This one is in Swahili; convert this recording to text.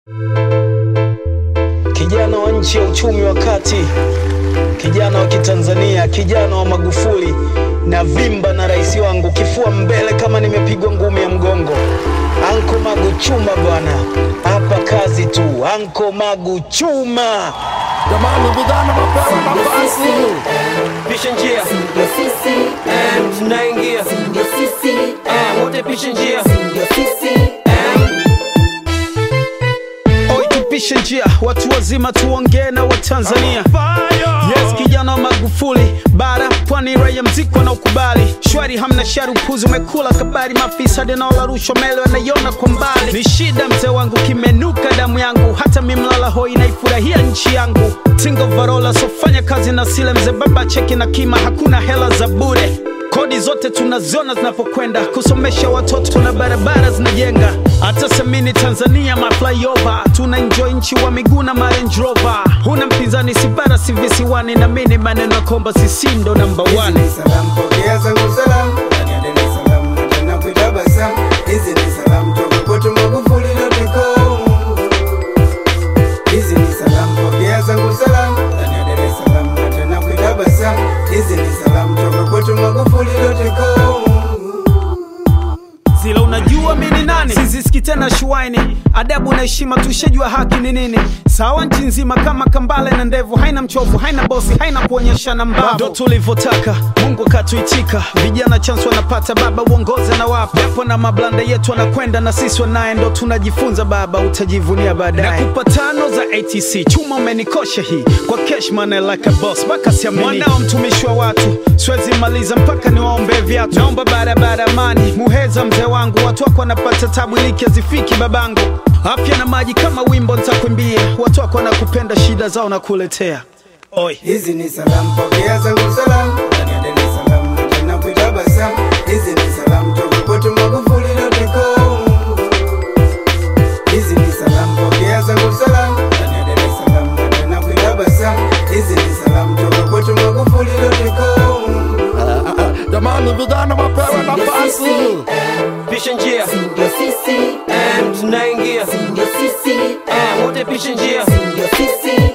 Kijana wa nchi ya uchumi wa kati, kijana wa Kitanzania, kijana wa Magufuli na vimba na rais wangu, kifua mbele kama nimepigwa ngumi ya mgongo. Anko Magu chuma bwana, hapa kazi tu. Anko Magu chuma. Jamani, vijana mapewa nafasi. Pisha njia Ndio sisi, em, tunaingia ndio sisi, em, wote pisha njia ndio sisi. em, Oi, tupishe njia, watu wazima tuongee na Watanzania. Yes, kijana wa Magufuli, bara pwani, raia mziki wanaokubali shwari, hamna shari, upuzi umekula kabari, mafisadi naola rushwa mele wanaiona kwa mbali. Ni shida mzee wangu, kimenuka damu yangu, hata mimlala hoi naifurahia nchi yangu. Tingo varola, sofanya kazi na sile mzee, baba cheki na kima, hakuna hela za bure kodi zote tunaziona zinapokwenda kusomesha watoto na barabara zinajenga hata semini tanzania maflyover tuna enjoy nchi wa miguu na Range Rover huna mpinzani sibara si visiwani na mini maneno ya komba sisi ndo namba Hizi 1 ni salamu, pokea zangu salamu, ndani ya Dar es Salaam na tena kuitabasamu. Hizi ni salamu toka kwetu Magufuli.com. Hizi ni salamu, pokea zangu salamu, ndani ya Dar es Salaam na tena kuitabasamu. Hizi ni salamu toka kwetu Magufuli.com. zila unajua mi ni nani sizisiki tena shuaini adabu na heshima tushajua haki ni nini sawa nchi nzima kama kambale na ndevu haina mchovu haina bosi haina kuonyeshana mbavu ndo tulivyotaka mungu akatuitika vijana chance wanapata baba uongoze na wapa japo na mablanda yetu wanakwenda na sisi wanaye ndo tunajifunza baba utajivunia baadaye nakupa tano za atc chuma umenikosha hii kwa cash money like a boss mpaka siamini mwanao mtumishi wa watu siwezi maliza mpaka niwaombe viatu naomba barabara amani muheza mzee wangu watu wako wanapata tabu iliki hazifiki babangu afya na maji kama wimbo nitakuimbia watu wako wanakupenda shida zao na kuletea oi Hizi ni salamu, pokea zangu salamu, ndani ya Dar es Salaam na tena kuitabasamu. Hizi ni salamu toka kwetu Magufuli.com. Hizi ni salamu, pokea zangu salamu, ndani ya Dar es Salaam na tena kuitabasamu. Hizi ni salamu toka kwetu Magufuli.com. Jamani, vijana mapewa Ndio nafasi. sisi, pisha njia ndio sisi, em, tunaingia ndio sisi, em, wote pisha njia ndio sisi.